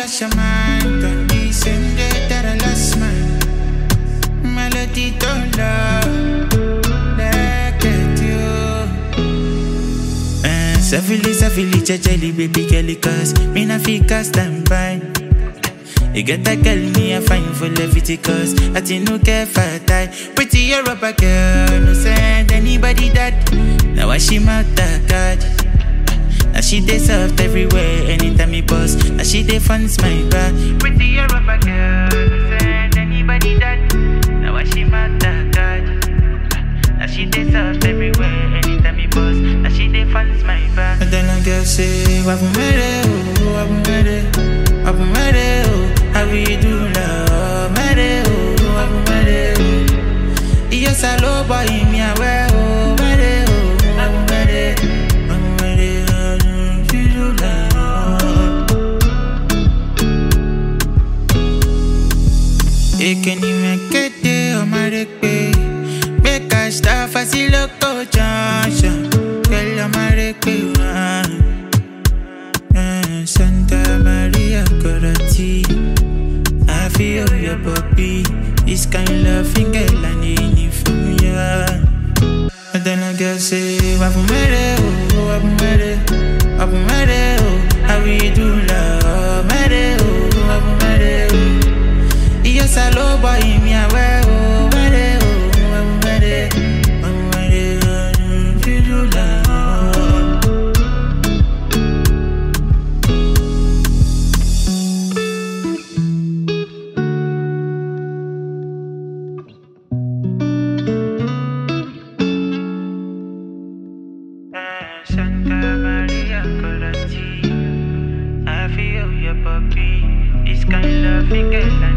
lost your mind. Got me same day that I lost mine. Melody don't love. Look at you. Eh, Savili, savili, jajali, baby girl, cause me na fika stand by. You get that girl, me a fine for levity cause I think no care for tie. Pretty Europa girl, no send anybody that. Now I she mouth that God. Now she dey soft everywhere, anytime me boss. Now she dey funds my back. Pretty Europa girl, no send anybody that. Now I she mouth that God. Now she dey soft everywhere, anytime me boss. Now she dey funds my back. And then I girl say, Wabu mere, oh, wabu mere, wabu mere, oh, how we do love, mere, oh, wabu mere, oh. Yes, I love boy, me aware, oh, mere, oh, wabu mere, wabu mere, oh, we do love. Ekeni mekete omarekpe Beka staff loco junction Girl omarekpe uh, Santa Maria Corati I feel your puppy This kind loving girl I need it from ya And then I girl say Wabu mere oh, wabu mere Wabu mere oh How we do love mere oh, wabu mere oh Yes, I love boy, me aware, oh, mere, oh, I'm mere, I'm mere, oh, you do love. Santa Maria Corati, I feel your puppy, this kind of finger